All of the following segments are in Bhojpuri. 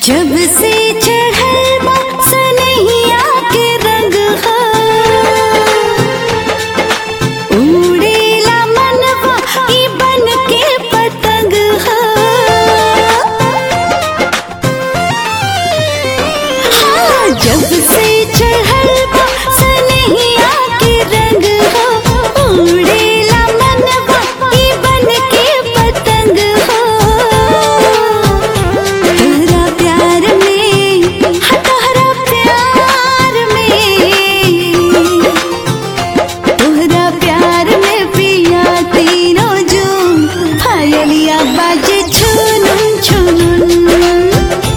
जब से चढ़ल बा सनहिया के रंग हा उड़ेला मनवा ई बन के पतंग हा हाँ, जब से चढ़ल बा सनहिया के रंग हा उड़ेला मनवा ई बन के पतंग हा तोहरा प्यार में हाँ, तोहरा प्यार में तोहरा प्यार में पिया तीनों जून पायलिया बाजे छुनुन छुनुन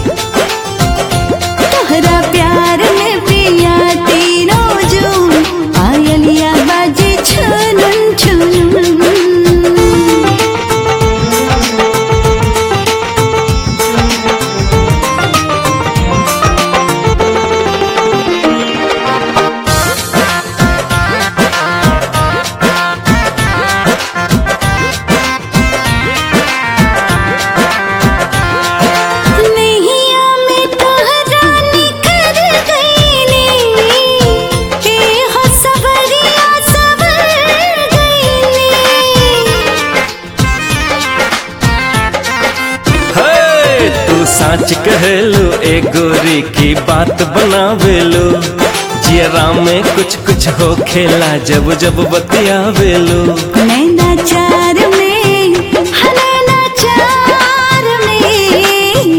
तोहरा प्यार में पिया तीनों जून पायलिया बाजे छुनुन छुनुन नैया में तोहरा निखर गईली हे हो सवरिया सवर गईली हे तू साच कहलू ए गोरी की बात बनावेलू जियरा में कुछ कुछ हो खेला जब जब बतियावेलू नैना चार में हाँ, नैना चार में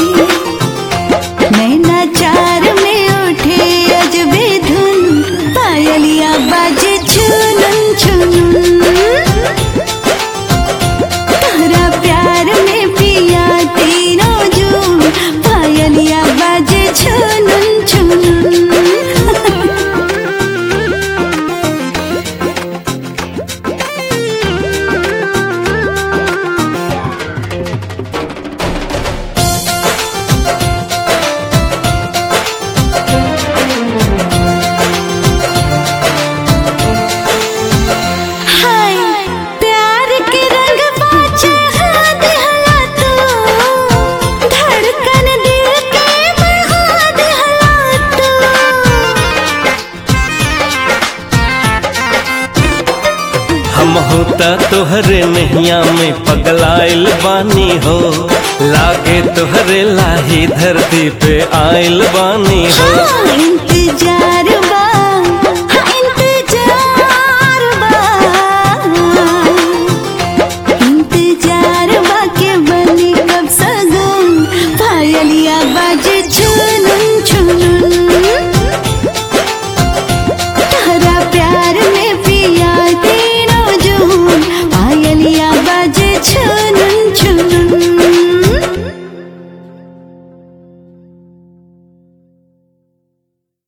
नैना चार में उठे अजबे धुन पायलिया बाजे छुनुन छुनुन तोहरा प्यार में पिया तीनों जून पायलिया बाजे छुनुन छुनुन हाय प्यार के रंग बाचा दिहला तू धड़कन दिल के बहा दिहला तू हम होता तोहरे नैया में पगलाइल बानी हो लागे तोहरे लाही धरती पे आइल बानी हो हाँ,